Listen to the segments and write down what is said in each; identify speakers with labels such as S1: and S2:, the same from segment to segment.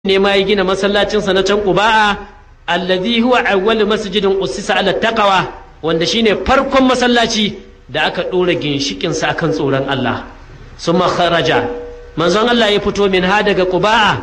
S1: ne ma ya gina masallacinsa na can Quba'a allazi huwa awwal masjidin ussisa ala taqwa wanda shine farkon masallaci da aka dora ginshikin sa akan tsoron Allah summa kharaja manzon Allah ya fito min ha daga Quba'a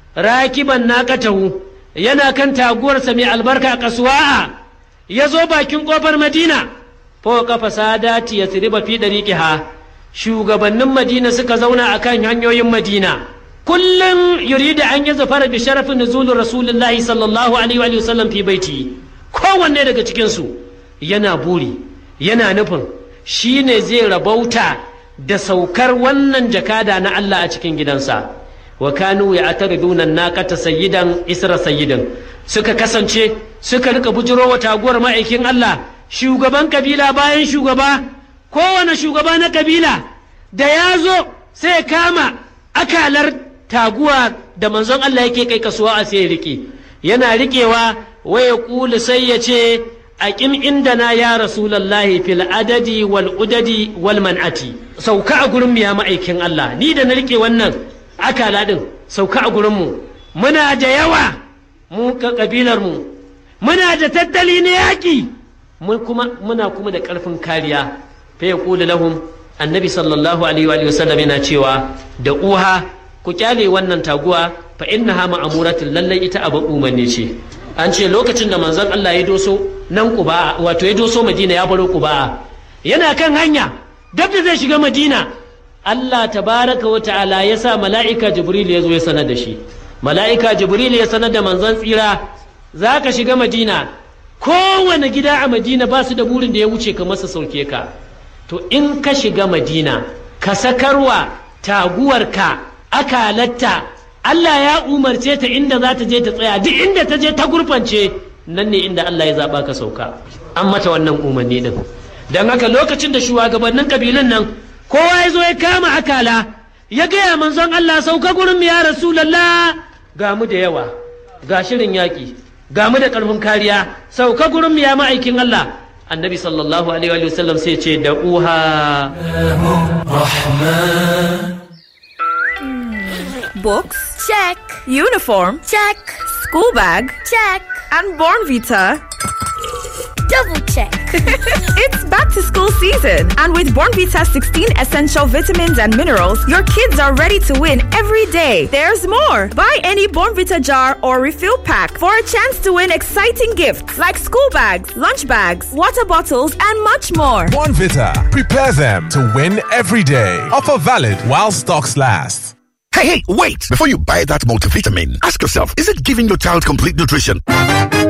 S1: rakiban naqatahu yana kan taguwarsa mai albarka kasuwa'a ya zo bakin kofar Madina fa kafa sadati yasriba fi dariqiha shugabannin Madina suka zauna akan hanyoyin Madina kullum yuridu an yi zafara bi sharafin nuzulun rasulullahi sallallahu alaihi wa sallam fi baiti kowanne daga cikinsu yana buri yana nufin shi ne zai rabauta da saukar wannan jakada na Allah a cikin gidansa wa kanu ya atariduna naqata sayyidan isra sayyidan suka kasance suka rika bujiro wa taguwar ma'aikin Allah shugaban kabila bayan shugaba kowane shugaba na kabila da ya zo sai kama akalar taguwa da manzon Allah yake kai kasuwa a sai rike yana rikewa waya kulu sai ya ce aqim indana ya rasulullahi fil adadi wal udadi wal man'ati sauka a gurin mu ya ma'aikin Allah ni da na rike wannan akala din sauka a gurin mu muna da yawa mu ka kabilar mu muna da tattali na yaki mun kuma muna kuma da karfin kariya fa yaqulu lahum annabi sallallahu alaihi wa sallam yana cewa da uha ku kyale wannan taguwa fa innaha ma'amuratin lallai ita abin umarni ce an ce lokacin da manzon Allah ya doso nan Quba wato ya doso Madina ya baro Quba yana kan hanya dab da zai shiga Madina Allah tabaraka wa ta'ala ya sa mala'ika Jibril ya zo ya sanar da shi mala'ika Jibril ya sanar da manzon tsira za ka shiga Madina kowane gida a Madina ba su da burin da ya wuce ka masa sauke ka to in ka shiga Madina ka sakarwa taguwarka akalatta Allah ya umarce ta inda za ta je ta tsaya duk inda ta je ta gurfance nan ne inda Allah ya zaɓa ka sauka an mata wannan umarni din don haka lokacin da shugabannin kabilun nan kowa ya zo ya kama akala ya gaya manzon Allah sauka gurin ya rasulallah ga mu da yawa ga shirin yaƙi ga mu da ƙarfin kariya sauka gurin ya ma'aikin Allah annabi sallallahu alaihi wa sallam sai ce da uha
S2: Books? Check. Uniform? Check. School bag? Check. And Born Vita?
S3: Double check.
S2: it's back to school season. And with Born Vita 16 essential vitamins and minerals, your kids are ready to win every day. There's more. Buy any Born Vita jar or refill pack for a chance to win exciting gifts like school bags, lunch bags, water bottles, and much more.
S4: Born Vita. Prepare them to win every day. Offer valid while stocks last.
S5: Hey, hey, wait! Before you buy that multivitamin, ask yourself, is it giving your child complete nutrition?